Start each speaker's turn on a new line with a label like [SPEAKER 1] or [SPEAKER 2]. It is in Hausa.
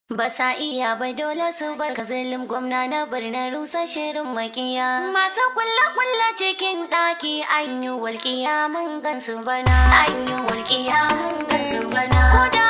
[SPEAKER 1] Ba sa iya ba dole su bar ka zalim gwamna na birnin rusa shirin makiya. Masu kulla-kulla cikin ɗaki an yi walƙiya mun gansu bana. An yi walƙiya mun gansu bana. Ko da